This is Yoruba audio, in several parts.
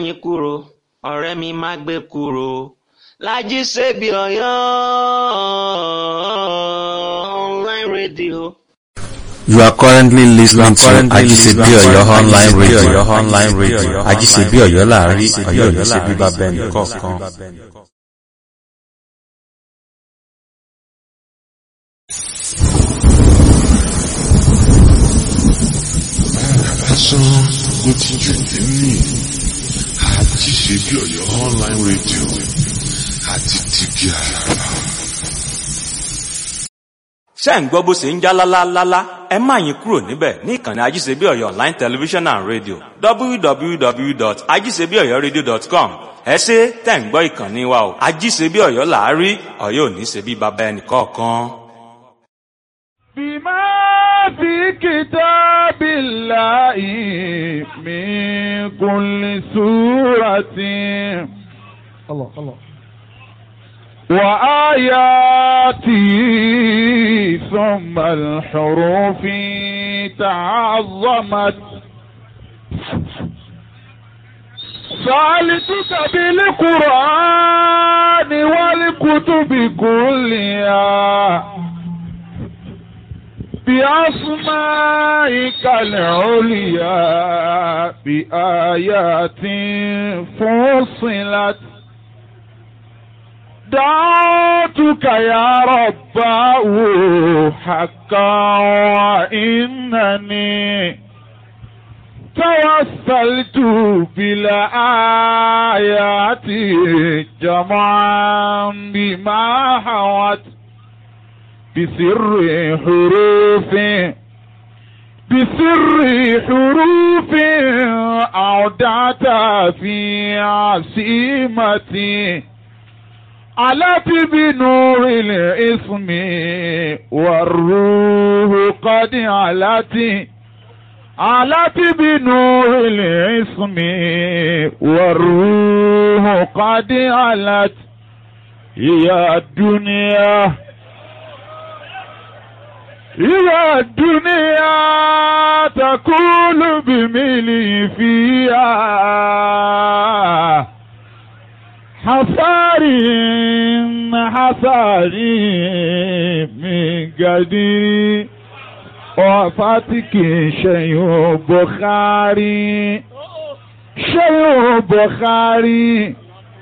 yín kúrò ọ̀rẹ́ mi má gbé kúrò Lájí Ṣebí Ọ̀yọ́ online radio. You are currently listening to Ajisebi Oyo online radio. Online radio. Ajisebi Oyo láàrin Ọ̀yọ́ ní ṣe bíbá bẹ́ẹ̀ nìkọ̀ọ̀kan. lásán ló ti jù nínú Ajíṣebí Ọ̀yọ́ online radio àti tìbí àràbà. ṣé ń gbọ́ bó ṣe ń já lálálálá ẹ má yín kúrò níbẹ̀ ní ìkànnì ajíṣebí ọ̀yọ́ online television and radio www.ajíṣebíọ̀yọ́radio.com ẹ ṣe tẹ̀ ń gbọ́ ìkànnì wa o ajíṣebí ọ̀yọ́ làárí ọ̀yọ́ ò ní ṣe bí baba ẹnì kọ̀ọ̀kan. بما في كتاب الله من كل سورة الله الله وآياته ثم الحروف تعظمت سألتك بالقرآن والكتب كلها بأسمائك العليا بآيات فصلت دعوتك يا رباه حقا وإنني توسلت بالآيات جمعا بما حوت بسر حروف بسر حروف أودعت في عصيمتي علت بنور الاسم والروح قد علت علت بنور الاسم والروح قد علت يا الدنيا يا الدنيا تقول بملي فيها حصاري حصاري من قدير وفاتك شيء بخاري شيء بخاري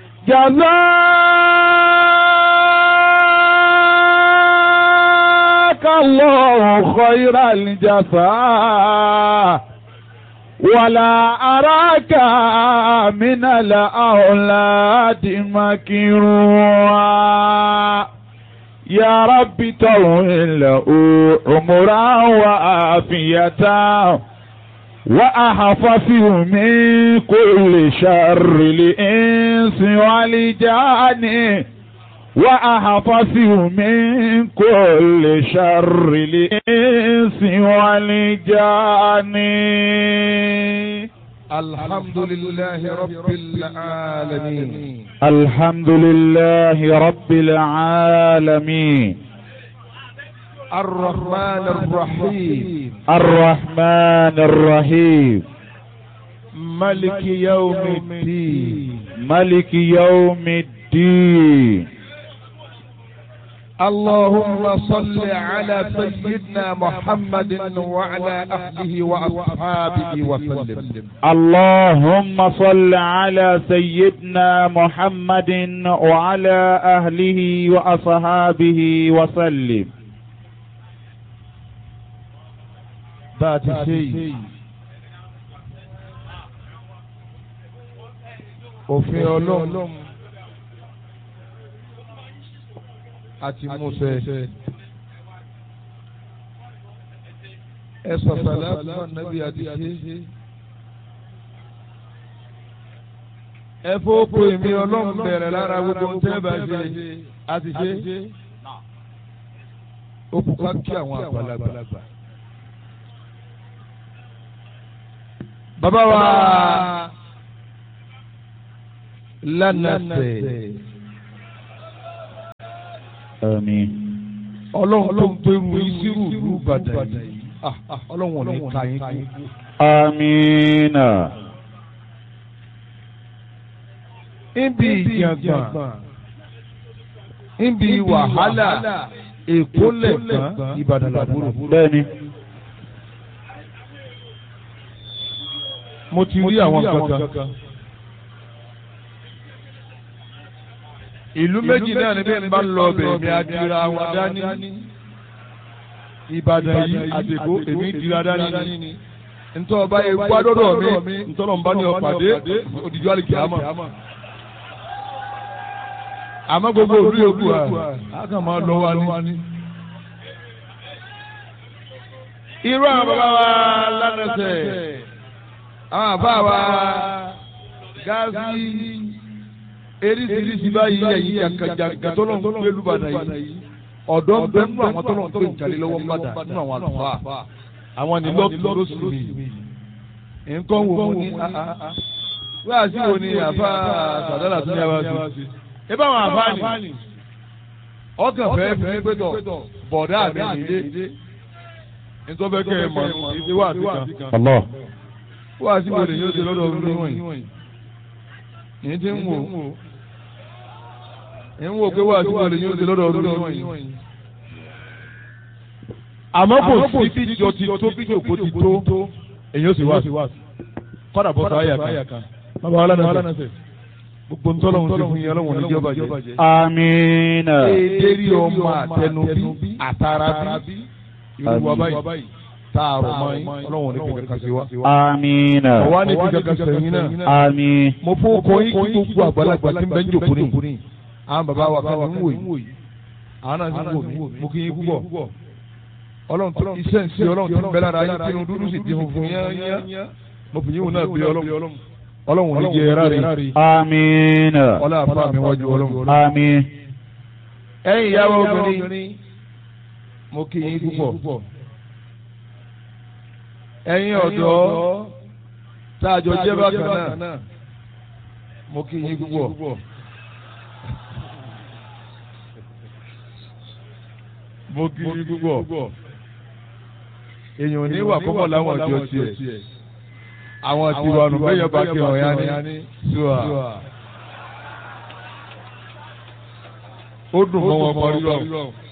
جزاك الله خير الجزاء ولا أراك من الأولاد مكروها يا رب طول له عمرا وعافية وأحفظه من كل شر الإنس والجان وأحفظه من كل شر الإنس والجان الحمد لله رب العالمين الحمد لله رب العالمين الرحمن الرحيم الرحمن الرحيم ملك يوم الدين ملك يوم الدين اللهم صل على سيدنا محمد وعلى أهله وأصحابه وسلم اللهم صل على سيدنا محمد وعلى أهله وأصحابه وسلم بات شيء òfin ọlọ́run àti Mósè ẹ sọ̀tàlá àtúmọ̀ nàbí àti ṣe ẹ fọ́pọ̀ èmi ọlọ́run bẹ̀rẹ̀ lára gbogbo tẹ́ bá ṣe àti ṣe ó kú ká kí àwọn àgbàlagbà. bàbá wa lánàṣẹ. Àmín. ọlọ́run tó ń gbẹrù ìṣirò ìlú Ìbàdàn yìí ọlọ́run ò ní ka yín kú. Àmín. níbi ìjàngbọ̀n níbi wàhálà èkó lẹ̀gbọ́n ìbàdàn làbúrò. bẹ́ẹ̀ni mo ti rí àwọn kankan. ìlú méjì náà ni bẹ́ẹ̀ ń bá lọ bẹ̀ mi adira wọn dání. ìbàdàn yìí àdèkó èmi dira dání. ntọ́ ọba ewu adọ́dọ̀ mi ntọ́nà ń bá ní ọ̀pàdé òdìjọ àlìkí àmọ́. àmọ́ gbogbo òdu yòókù à á kàn máa lọ wa ní. irú àwọn bàbá wa lánàṣẹ àwọn àbá wa gáàsì eríṣiríṣi báyìí ẹ̀yìn jàǹkàjàǹkà tó lọ́n gbé lùbàdàn yìí ọ̀dọ́ ń bẹ nínú àwọn tó lọ́n gbé ìjàlè lọ́wọ́ padà nínú àwọn àlùfáà àwọn ní lọ́ọ̀tún ló sùn mí nǹkan wò mo ní wíwá sí wo ni àfa sàdálà tó ní abá sí ẹ bá àwọn àfa ni ọkàn fẹ́ fi ní pẹ́tọ̀ bọ̀dá mi nílé nítorí bẹ́ẹ̀ kẹ́ ẹ mọ̀ ìdí wà sí kan Allah wíwá sí wo ni yóò ṣe lọ́dọ̀ ọdún wọ̀nyí ní ti ń wò ń wò pé wíwá sí wo ni yóò ṣe lọ́dọ̀ ọdún wọ̀nyí àmọ́ kò sí bí jọ ti tó bí jòkó ti tó èyí ó sì wá kọ́dà bọ́ sáyà kan bàbá wa lánàá sẹ̀ gbogbo ntọ́lọ́hún ti fún yín ọlọ́run ní jọba jẹ́. amiina èdèrí ọmọ àtẹnubí àtàràbí irú wa báyìí tààrọ̀ mọ́ yín ọlọ́run ní kíkà sí wa. amiina ọ̀wá ní kíkà sẹ́yìn náà. ami mo fún ọkọ yín kí gbogbo àgbàlagbà tí ń bẹ́ ń jòkó ní. àwọn bàbá wa kan ń wò yìí àwọn náà ti ń wò mí mo kí yín púpọ̀ ọlọ́run tó iṣẹ́ ń ṣe ọlọ́run tó ń bẹ lára yín tí inú dúdú sì ti funfun yányá mo fi yín wò náà bí ọlọ́run ọlọ́run ò ní jẹ ẹ̀rá rẹ̀ amiina ọlá àfa mi wájú ọlọ́run. ami ẹ̀yin ìyàwó obìnrin mo kí yín púpọ̀ ẹ̀yin ọ̀dọ́ tá a jọ jẹ́ bákan náà mo kí yín púpọ̀. mo kí yín púpọ̀ èèyàn ò ní wà kọ́kọ́ láwọn ọjọ́ tiẹ̀ àwọn tiwa nù bẹ́ẹ̀ yọba kí ọ̀ya ní ṣùà ó dùn mọ́ wọn parí lọ